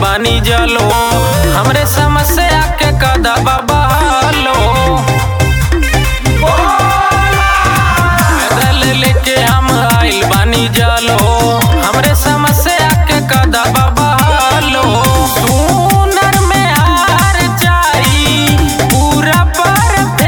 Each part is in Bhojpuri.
बानी जलो हमरे समस्या के कदबा बहालो पैदल लेके हम आइल बानी जलो हमरे समस्या के कदबा बहालो सुनर में हार जाई पूरा परफेक्ट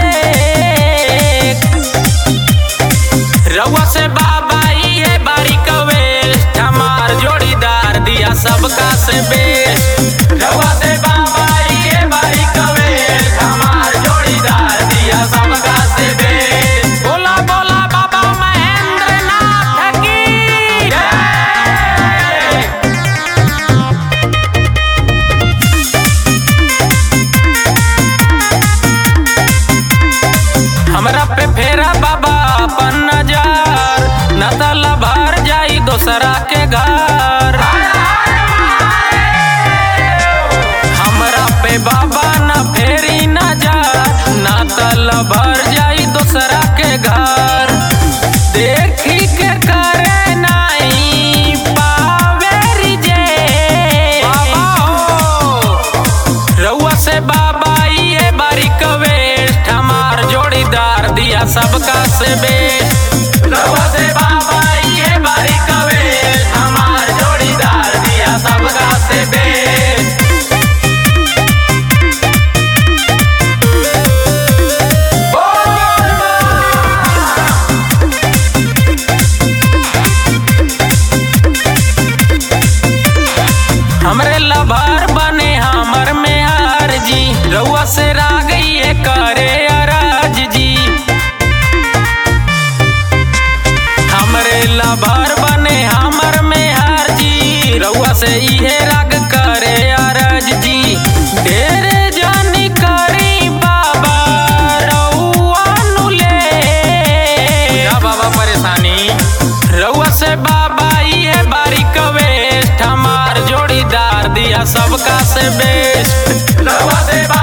रउआ से बाबा ये बारीक वेस्ट हमार जोड़ीदार दिया सबका से बेस्ट रउआ से बाबा ये बारीक वेस्ट हमार जोड़ीदार दिया सबका से बेस्ट बोला बोला बाबा महेंद्र नाथ की जय हमरा पे फेरा बाबा अपन नजर न तला भर जाई दोसरा के घर हमरा पे बाबा न फेरी नजर न तला भर जाई दोसरा के घर देखी के करे नहीं पावे रिजेक्ट। बाबा हो रउआ से बाबा ये बारीक वेस्ट हमार जोड़ीदार दिया सबका से बेस्ट रउआ से बाबा ये बारीक वेस्ट हमार जोड़ीदार दिया सबका से बेस्ट हमरे लभार बने हमर में हार जी रउआ से रागई है करे अराज जी हमरे लभार बने हमर में हार जी रउआ से इहे राग करे अरज जी ढेरे जानी करी बाबा रउआ नु ले या बाबा परेशानी रउआ से बाबा ये बारीक वेस्ट हमार जोड़ीदार दिया सबका से बेस्ट रउआ से बाबा